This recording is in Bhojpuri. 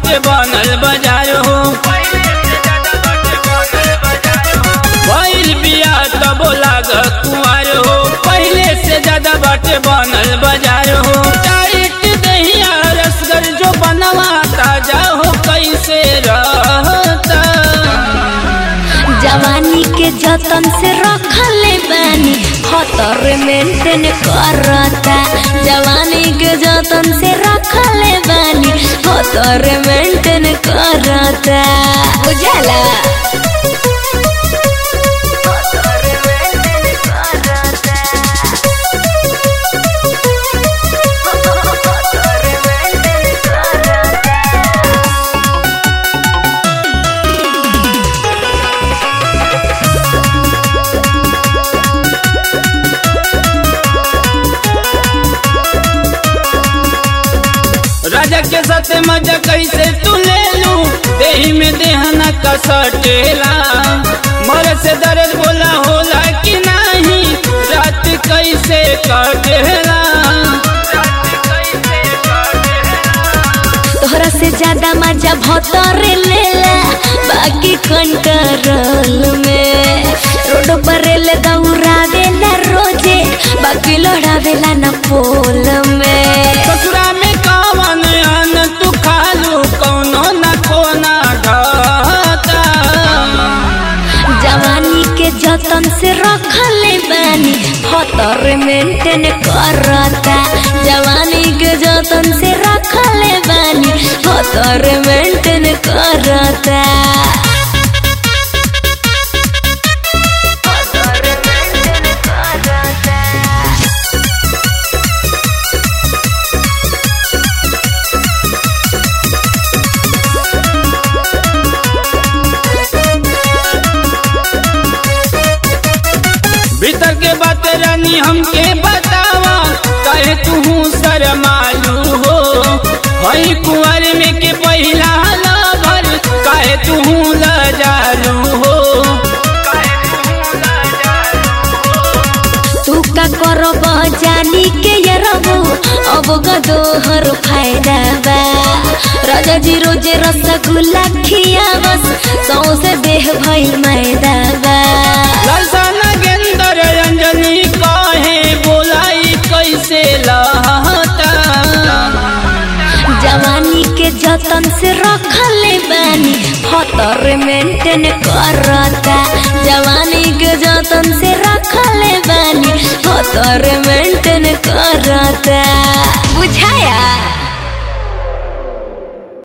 बाटे बनल बाजार हो भइल बिया तबो लागत कुंवर हो पहले से ज्यादा बाटे बनल बाजार हो टाइट दहिया रसगर जो बनवा ताजा हो कैसे रहता जवानी के जतन से रखले बानी खतर मेंटेन करता जवानी के जतन से रखले बानी खतर मेंटेन करता बुझला राजा के साथ मजा कैसे तू ले लू देही में देहना का सटेला मर से दर्द बोला होला कि नहीं रात कैसे कटेला तोहरा से ज्यादा मजा भतरे लेला बाकी कंट्रोल में रोड पर ले दौड़ावे ना रोजे बाकी लड़ावेला ना पोल में ससुरा में कवन अन तू खालू कौनो न कोना घाता जवानी के जतन से रखले बानी खतर मेंटेन करता जवानी के जतन से रखले बानी खतर मेंटेन करता भीतर के बात रानी हमके बतावा कहे तू शरमालू हो हई कुंवर में के पहिला लभर कहे तू लजालू हो तू का करब जानी के ये रबो अब गदोहर फायदा बा राजा जी रोजे रसगुल्ला खियावस सौसे देह भइल मैदा बा लालसा नगेंदर अंजनी कहे बोलाई कैसे लहता जवानी के जतन से रखले बानी खतर मेंटेन करता जवानी के जतन से रखले बानी खतर मेंटेन करता बुझाया